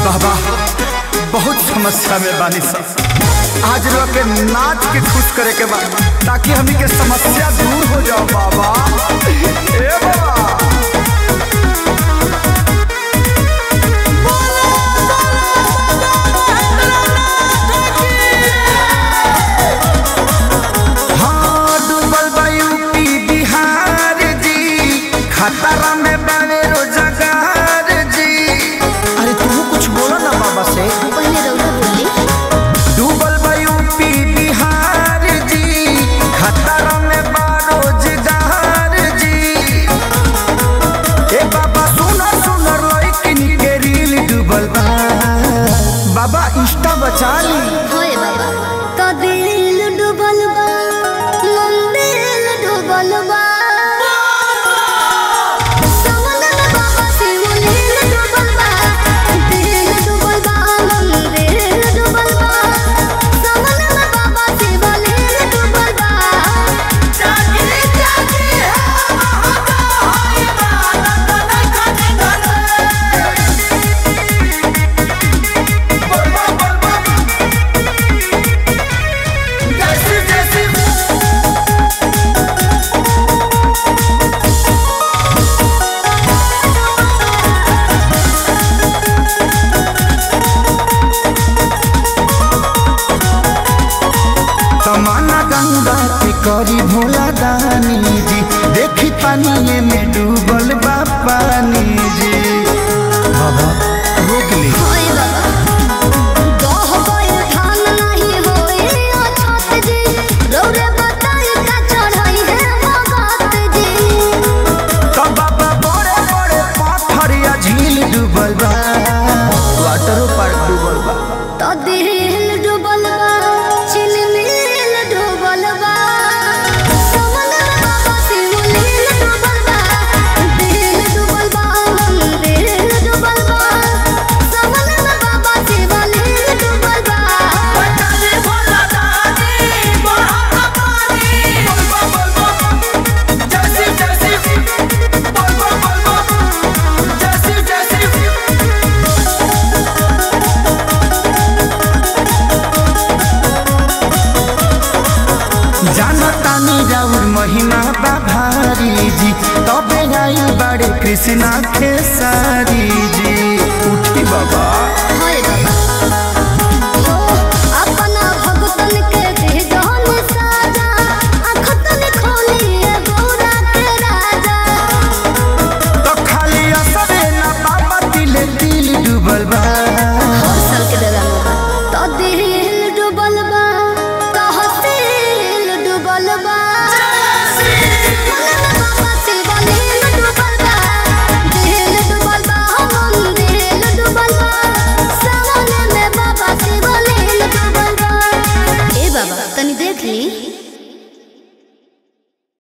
बाबा बहुत समस्या में बानी सब आज लोग के नाच के खुश करे के बा ताकि हमनी के समस्या दूर हो जाओ बाबा ए बाबा हाँ, डूबल बा यूपी बिहार जी खतरा में बावे रोजगार जी अरे तू कुछ बोलो ना बाबा से पहले रउआ बोली डूबल बा यूपी बिहार जी खतरा में बा रोजगार जी ए बाबा सुनर सुनर लइकिन के रील डूबल बा बाबा इंस्टा बचा ली होए बाबा तो दिल डूबल बा मंदिर डूबल बा समन में बाबा शिवलिंग डूबल बा दिल डूबल बा मंदिर डूबल बा समन में बाबा शिवलिंग डूबल बा जागे जागे है महाका होए बा तमन्ना गंगा के करी भोला दानी जी देखी पानी में डूबल बा पानी जी बाबा रोक ली होए बाबा गह गए धान नहीं होए अछत जी रौरे बताई का चढ़ाई है बात जी तो बाबा बड़े बड़े पत्थर या झील डूबल बा वाटरो पार्क डूबल बा तो दिल डूबल बा चिलमिल डूबल बा समन में बाबा शिवलिंग डूबल बा दिल डूबल बा मंदिर डूबल बा समन में बाबा शिवलिंग डूबल बा बताले भोला दानी बड़ा पानी जानतानी राउर महिमा बा भारी जी तबे आई बड़े कृष्णा खेसारी जी उठी बाबा